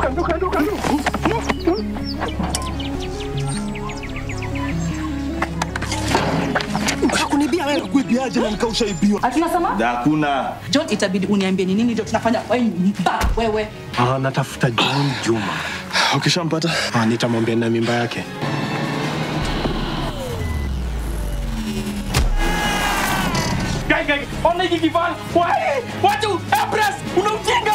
Nduka, nduka, nduka, nduka. Kunibia wewe. Kuibiaje na nikaushaibiwa? Hatunasema Hakuna. John, itabidi uniambie ni nini ndio tunafanya wewe mba wewe. Ah, natafuta John Juma. Ukishampata Ah, nitamwambia na mimba yake. Gai, gai, ona hiki kifaa. Wai, watu, Empress, una ujinga